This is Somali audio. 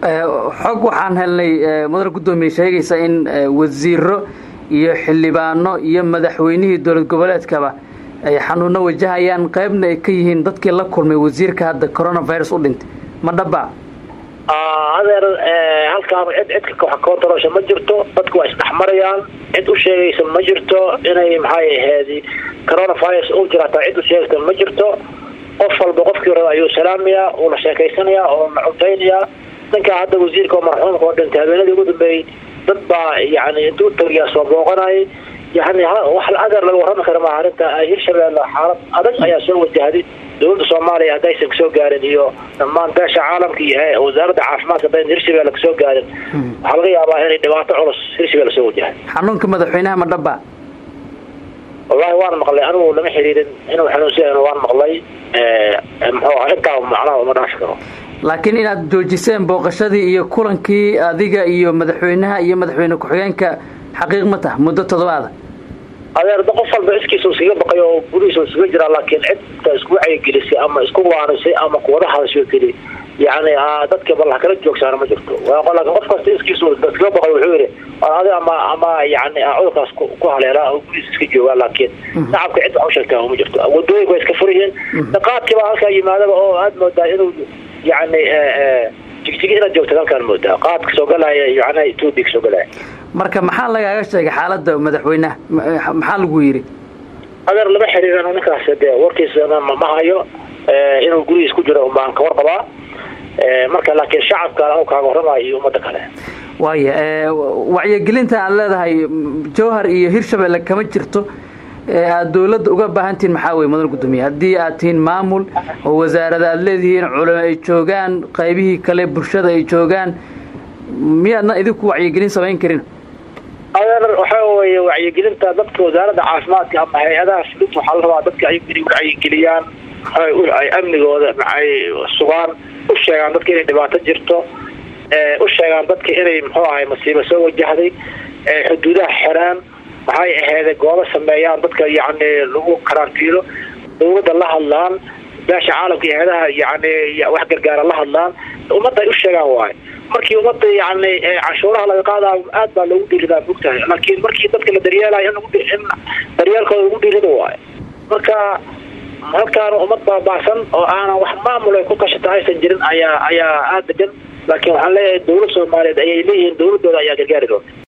xog waxaan helnay mudane guddoomiye sheegaysa in wasiiro iyo xildhibaano iyo madaxweynihii dowlad goboleedkaba ay xanuuno wajahayaan qaybna ay ka yihiin dadkii la kulmay wasiirka hadda coronavirus u dhintay ma dhaba adeer halkaan cid cidka wax koontarosha ma jirto dadku waa isdhexmarayaan cid u sheegaysa ma jirto inay maxay ahayd coronavirus u jira hataa cid u sheegaysa ma jirto qof walba qofkii raba ayuu salaamayaa uu la sheekaysanayaa oo la cuntaynaya ninkaa hadda wasiirka oo marxuumka oo dhintay habeenadii ugu dambeeyey dad baa yani intuu tagiyaa soo booqanayay yani wax adeer laga warrami kara maaha arrinta hirshabeelle xaalad adag ayaa soo wajahday dowladda soomaaliya haddaysan kasoo gaarin iyo dhammaan beesha caalamka iyo wasaaradda caafimaadka haddayn hirshabelle kasoo gaarin waxaa laga yaabaa inay dhibaato culus hirshabelle soo wajahay xanuunka madaxweynaha ma dhaba wallahi waan maqlay anigu lama xiriirin inuu xanuunsan waan maqlay muxuu aha intaa macnaha uma dhaafi karo laakiin inaad joojiseen booqashadii iyo kulankii adiga iyo madaxweynaha iyo madaxweyne ku-xigeenka xaqiiq ma taha muddo toddobaada adeer qof walba iskiisa iskaga baqay oo gudihiisa iskaga jiraa laakiin cidta isku wacyigelisay ama isku waanisay ama kuwada hadasho keli yani dadka bal kala joogsaana ma jirto laakiin qof kasta iskiisa iskaga baqay wuxuu yidhi adi ama ama yani cudurkaas ku haleelaa oo gudihiisa iska joogaa laakiin shacabka cid wax u sheegtaa ma jirto wadooyinka waa iska furyihiin dhaqaadkii baa halkaa yimaadaba oo aada moodaa inuu yani jigjigi inaad joogta halkaan moodaa qaadka soo galaya yani etoobiya kasoo galaya marka maxaa lagaaga sheegay xaaladda madaxweynaha maxaa lagu yidhi adeer lama xiriirin ninkaas dee warkiisana ma hayo inuu gurigiis ku jiro baan ka warqabaa marka laakiin shacabka anu kaaga warramayo iyo ummadda kale waaya wacyigelinta aad leedahay jowhar iyo hirshabelle kama jirto aada dawladda uga baahantihiin maxaa weye mudan guddoomiye haddii aad tihiin maamul oo wasaarada aad leedihiin culamo ay joogaan qaybihii kale bulshada ay joogaan miyaadna idinku wacyigelin samayn karin adeer waxaa weeye wacyigelinta dadka wasaaradda caafimaadka ama hay-adaha fulinta waxaa la rabaa dadka inay wacyigeliyaan ay amnigooda ay sugaan u sheegaan dadka inay dhibaato jirto u sheegaan dadka inay muxuu ahay masiibo soo wajahday xuduudaha xiraan maxay aheede goobo sameeyaan dadka yani lagu karantiilo dawladda la hadlaan beesha caalamka iyo hay-adaha yani wax gargaara la hadlaan ummadda ay u sheegaan waayo markii ummadda yani canshuuraha laga qaadayo aad baa loogu dhiiridaa mogtahay laakiin markii dadka la daryeelayo in daryeelkooda lagu dhiirida waayo marka halkaana ummad baabaasan oo aanan wax maamul ay ku kashata aysan jirin ayaa ayaa aada degan laakiin waxaan leeyahay dawlad soomaaliyeed ayay leeyihiin dawladooda ayaa gargaari doonta